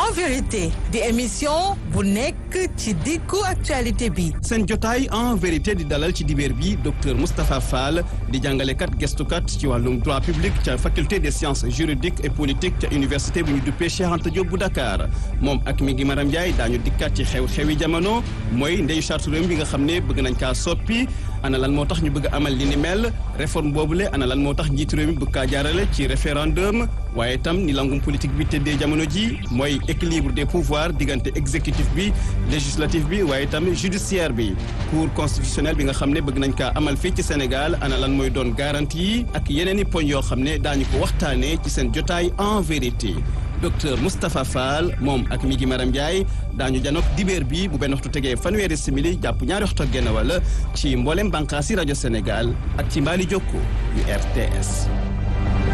en vérité di émission bu nekk ci diggu actualité bi seen jotaay en vérité di dalal ci dibeer bi docteur Moustapha Fall di jàngalekat gestukat ci wàllum droit public ca faculté des sciences juridiques et politiques ca université bu ñu duppee Cheikh Anta Diop bu Dakar moom ak mi ngi Maram Ndiaye daañu dikkaat ci xew-xewi jamono mooy ndeyu charte réew bi nga xam ne bëgg nañ kaa soppi ana lan moo tax ñu bëgg amal li ni mel réforme boobule ana lan moo tax njiitu réew mi bëgg kaa jaarale ci référendum waaye itam ni langum politique bi tëddee jamono ji mooy équilibre des pouvoirs diggante exécutif bi législatif bi waaye itam judiciaire bi cour constitutionnelle bi nga xam ne bëgg nañ kaa amal fii ci Sénégal ana lan mooy doon garantie yi ak yeneen i poñ yoo xam ne daañu ko waxtaanee ci seen jotaay en vérité docteur Moustapha Fall moom ak mi gi Maram Ndiaye daañu janook dibeer bi bu benn waxtu tegee fanweeri simili jàpp ñaari waxtu ak genn wala ci mboolem bànqaasi rajo Sénégal ak ci mbaali jokko yu RTS